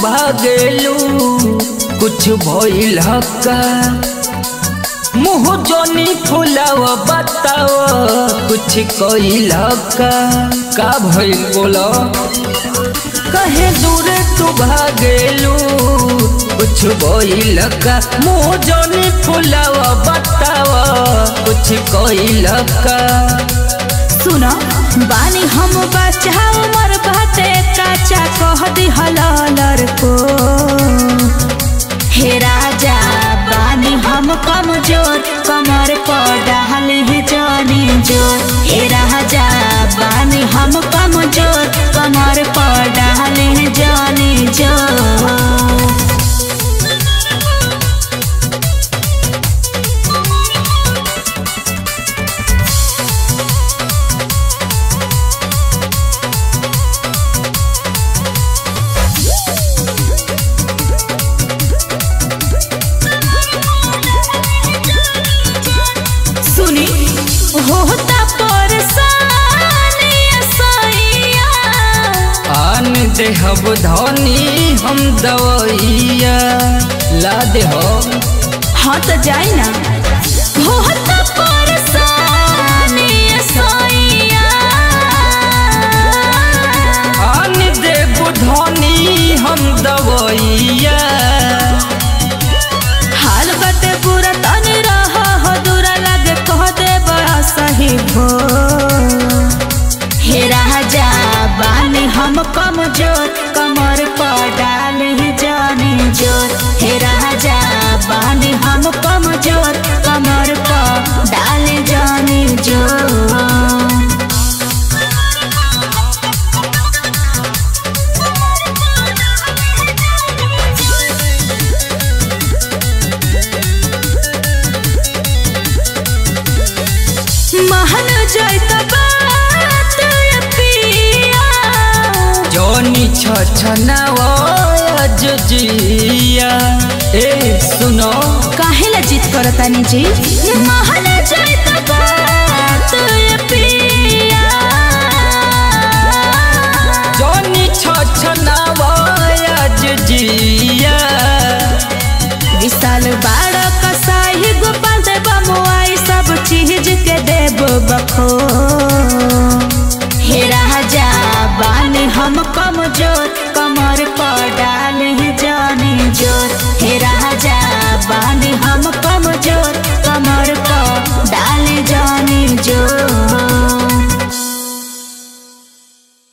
भागेलू कुछ भइल हक्का मुँह जोनी फुलाव बताव कुछ कइल हक्का का भइल बोलो कहे दूर तू भागेलू कुछ भइल हक्का मुँह जोनी फुलाव बताव कुछ कइल हक्का सुनो बानी हम बच्चा उमर बाटे काचा कह दी हलालर को हे राजा बानी हम कमजोर कमर पर डाल ही जानी जोर हे राजा बानी हम कमजोर कमर पर डाल ही जानी जोर सुनी होता परेशानी सैया आन देहब धनी हम दवैया ला देहब हाँ तो जाई ना होता परेशानी सैया आन देब धनी हम दवैया हाल बटे पूरा तनी रह हो दूरा लगे कह दे बड़ा सही भो हे राजा बानी हम कमजोर कमर पर डाल ही जानी जोर हे राजा बानी हम कमजोर कमर पर डाल जानी जोर महन जाइत बात ये पिया जौनी छछनावज जिया ए सुनो काहे ला जिद करतानी जी महन जाइत बात ये पिया जौनी छछनावज जिया विशाल बाड़ कसाई गोपाल देव मुआई सब चीज के देव बखो हे राजा बानी हम कमजोर कमर पर डाल ही जानी जोर हे राजा बानी हम